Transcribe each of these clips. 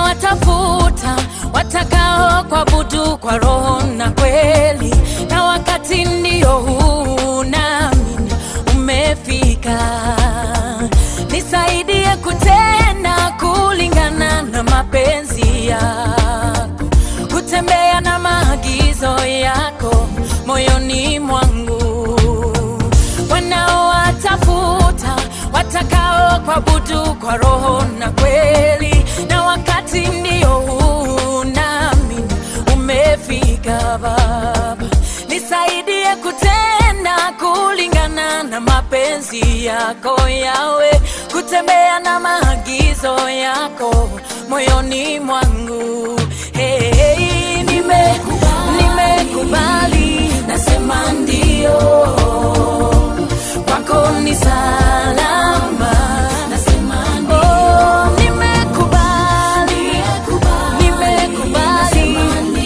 Wanawatafuta watakao kuabudu kwa roho na kweli, na wakati ndio huu nami umefika. Nisaidie kutenda kulingana na mapenzi yako, kutembea na maagizo yako moyoni mwangu. Wanaowatafuta watakao kuabudu kwa roho na kweli, na wakati ndio huu nami umefika. Baba, nisaidie kutenda kulingana na mapenzi yako yawe, kutembea na maagizo yako moyoni mwangu. Hey, hey, nime, nimekubali, nasema ndio kwako ni salama, nasema ndio. Oh, nimekubali, nimekubali,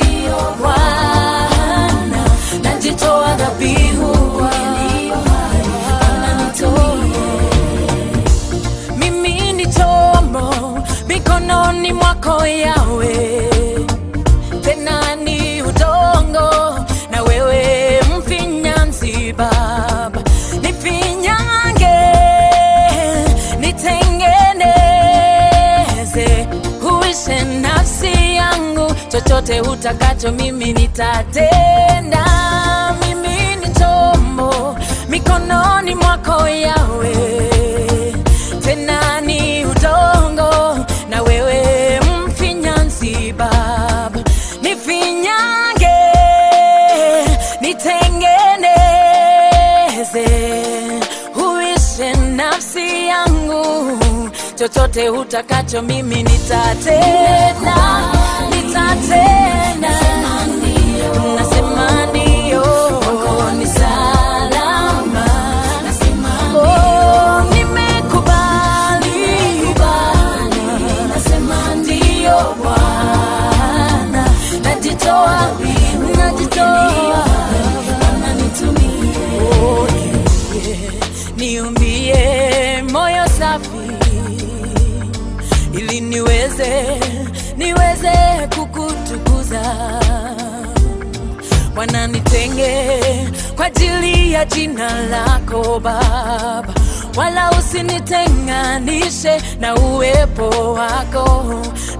Bwana, najitoa dhabihu mimi ni chombo mikononi mwako Yawe, tena ni udongo na wewe mfinyanzi Baba, nifinyange, nitengeneze, huishe nafsi yangu, chochote utakacho mimi nitatenda. Mimi ni chombo mikononi mwako Yawe, tena ni udongo na wewe mfinyanzi Baba, nifinyange, nitengeneze, huishe nafsi yangu, chochote utakacho mimi nitatenda, nitatenda, nasema ndio, ni salama, oh, nimekubali, nasema ndio Bwana, najitoa, najitoa, Oh, yeah. niumbie moyo safi ili niweze niweze kukutukuza Bwana, nitenge kwa ajili ya jina lako Baba, wala usinitenganishe na uwepo wako.